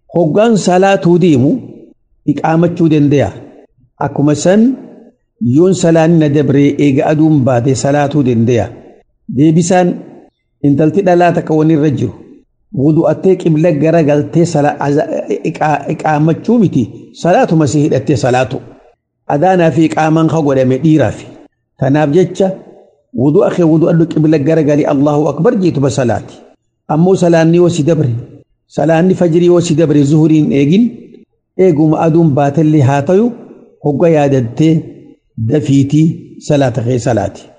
hoggaan salaatuu deemu iqaamachuu danda'a akkuma san yoon salaanni na dabree eega aduun baate salaatuu danda'a deebisaan intalti dhalaa takka waan irra jiru wudu'attee qibla gara galtee iqaamachuu miti salaatuma si hidhattee salaatu adaanaa fi iqaamaan ka godhame dhiiraaf tanaaf jecha wudu'a kee wudu'adhu qibla gara galii allahu akbar jeetuma salaati ammoo salaanni yoo si dabre salaanni fajrii yoo si dabre zuhuriin eegin eeguma aduun baatellee haa tayu hogga yaadattee dafiitii salaata kee salaati.